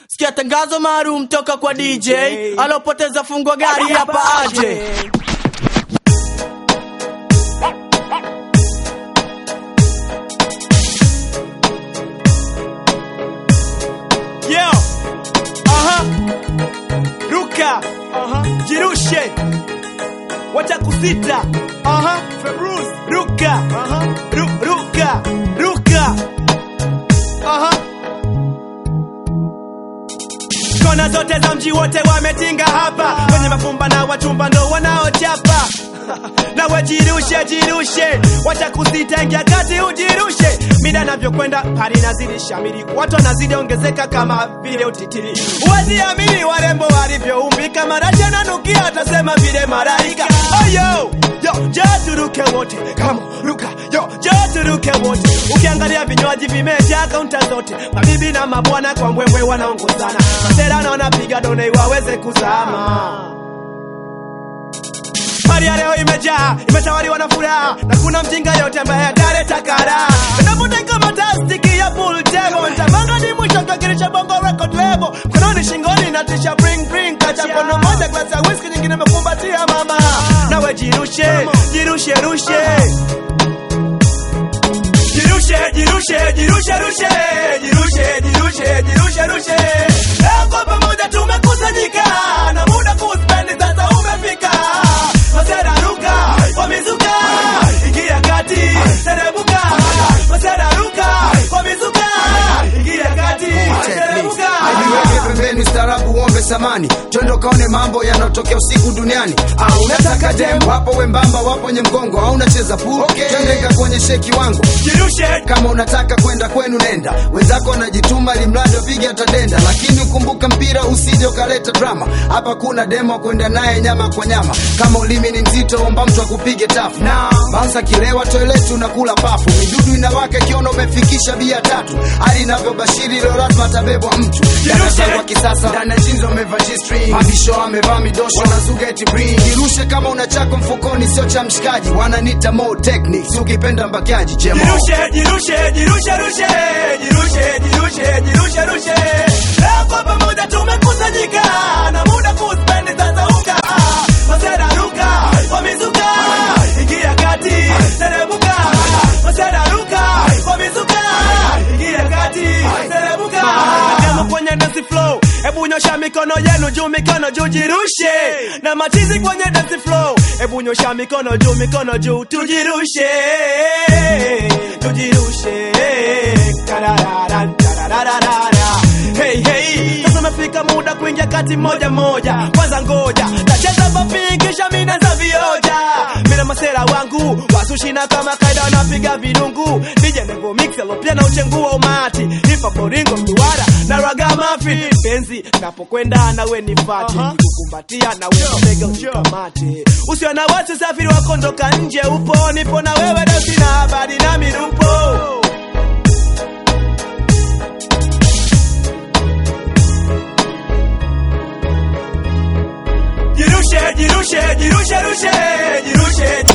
sikia tangazo maalum toka kwa DJ alopoteza fungo gari hapa aje. Yo. Aha. Ruka. Aha. Jirushe. Wacha kusita. Aha. Februz. Ruka. Aha. Ru ruka. Ruka. Aha. Kona zote za mji wote wametinga hapa, wenye mafumba na wachumba ndo wanaochapa nawe jirushe jirushe, wacha kusita, ingia kati ujirushe. Mida navyokwenda hali nazidi shamiri, watu wanazidi ongezeka kama vile utitiri. Huwezi amini warembo walivyoumbika, marashi ananukia, atasema vile malaika. Oh, yo, yo, jo turuke wote, kama ruka, yo, jo turuke wote. Ukiangalia vinywaji vimejaa kaunta zote, mabibi na mabwana kwa mbwembwe wanaongozana, masera na wanapiga done waweze kuzama. Hali ya leo imejaa, imetawaliwa na furaha na kuna mjinga yote ambaye ataleta kara. Navuta kama tastiki ya pool table, nitapanga ni mwisho kakirisha bongo record label. Mkononi shingoni na tisha bring bring, kacha mkono moja glasi ya whisky, nyingine imekumbatia mama. Nawe jirushe, jirushe rushe. Jirushe, jirushe, jirushe, rushe. Jirushe, jirushe, jirushe, rushe. Leo kwa pamoja tumekusanyika na muda kuspendi sasa umefika. Masera ruka, wamezuka. Ingia kati, teremuka. Masera ruka, wamezuka. Ingia kati, teremuka. Ajiweke pembeni ustaarabu uombe samani twende kaone mambo yanayotokea usiku duniani au unataka dem wapo wembamba wapo nye mgongo au unacheza pool okay. twende kakuonyeshe kiwango Jirushe, kama unataka kwenda kwenu nenda wenzako wanajituma limradi wapige atadenda lakini ukumbuka mpira usije ukaleta drama hapa kuna demo kwenda naye nyama kwa nyama kama ulimi ni mzito omba mtu akupige tafu bansa kilewa toileti unakula pafu midudu inawaka ikiona umefikisha bia tatu hali inavyobashiri leo lazima atabebwa mtu darasa kwa kisasa ndani ya jeans wamevaa G-string mabisho amevaa midosho na zuga eti bring jirushe kama una chako mfukoni sio cha mshikaji wananita more techniques ukipenda mbakiaji jemo jirushe, jirushe, jirushe, rushe. Jirushe, jirushe, jirushe, rushe. Leo kwa pamoja tumekusanyika na muda kuspendi sasa uka. Masera ruka, wamezuka. Ingia kati, teremuka. Masera ruka, wamezuka. Ingia kati, teremuka. Demo kwenye dance flow. Hebu nyosha mikono yenu juu, mikono juu, jirushe. Na machizi kwenye dance flow. Hebu nyosha mikono juu, mikono juu, tujirushe. Tujirushe. Karararan, tarararara. Hey, hey. Sasa umefika muda kuingia kati moja moja. Kwanza ngoja, tacheza papi kisha mina za vioja. Mina masera wangu wasushina kama kaida wanapiga vidungu. DJ Nevo Mixelo pia na uchengu wa umati. Hip hop boringo mduara na raga mafi. Penzi napokwenda nawe nifate. Kukumbatia nawe mabega unikamate. Usiwe na watu safiri wakondoka nje upo. Nipo na wewe leo sina habari na mirupo. Jirushe, jirushe, jirushe, rushe. Jirushe,